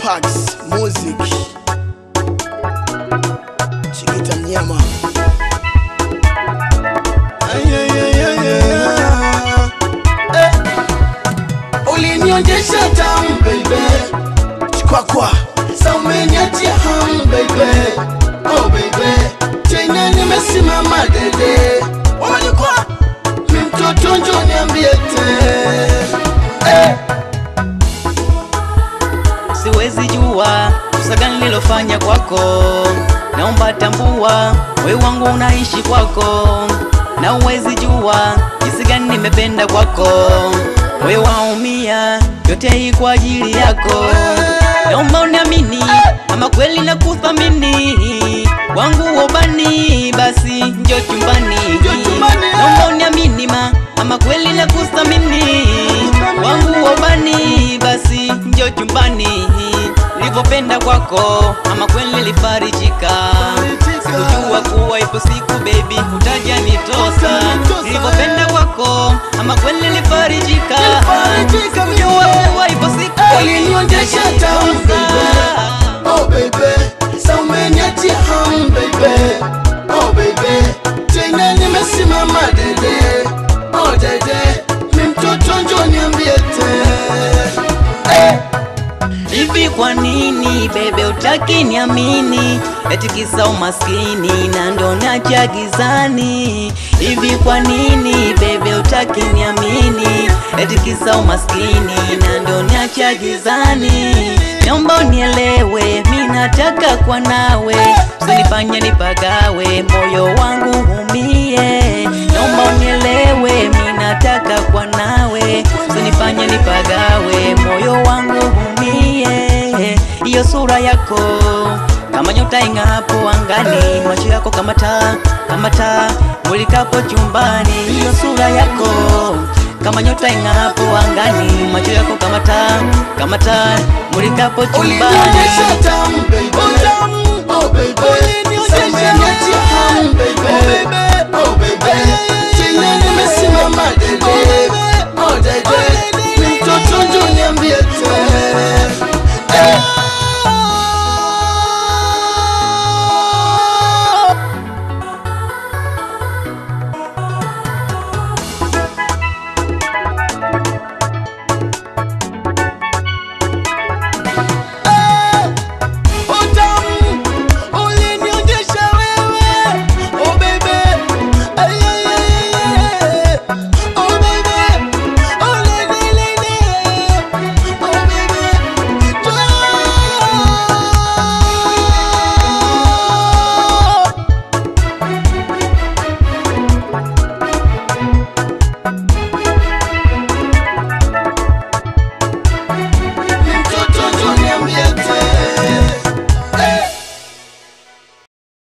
Pax Music Chikita mnyama Ay, ay, ay, ay, ay, ay. Eh. Ulinionyesha tamu baby Chikwakwa Sa umeniatia hamu baby Oh baby Tena nimesimama dede Wamanyukwa Mi mtoto njo niambie te eh. siwezi jua kosa gani nilofanya kwako, naomba tambua wewe wangu unaishi kwako, na uwezi jua jinsi gani nimependa kwako, wewe waumia yote hii kwa ajili yako, naomba uniamini ama kweli na kuthamini wangu wobani, basi njo chumbani, chumbani. naomba uniamini ma ama kweli na kuthamini wangu wobani, basi njo chumbani nilivyopenda kwako, ama kweli nilifarijika. Sikujua kuwa ipo siku baby utaja nitosa, nilivyopenda kwako, ama kweli nilifarijika. Nilifarijika mimi. Sikujua kuwa ipo siku Ulinionyesha tamu baby Oh baby Sa umeniatia hamu baby Oh baby Tena nimesimama dede Oh dede Mi mtoto njo niambie te eh. Hivi kwa nini bebe utaki niamini? Eti kisa umaskini na ndo nacha gizani. Hivi kwa nini bebe utaki niamini? Eti kisa umaskini na ndo nacha gizani. Naomba unielewe, mi nataka kwa nawe, usinifanye nipagawe, moyo wangu umie. Naomba unielewe, mi nataka kwa nawe, usinifanye nipagawe, moyo wangu umie. Hiyo sura yako kama nyota ing'apo angani, macho yako kama taa, kama taa mulikapo chumbani. Hiyo sura yako kama nyota ing'apo angani, macho yako kama taa, kama taa mulikapo chumbani. Ulinionyesha tamu baby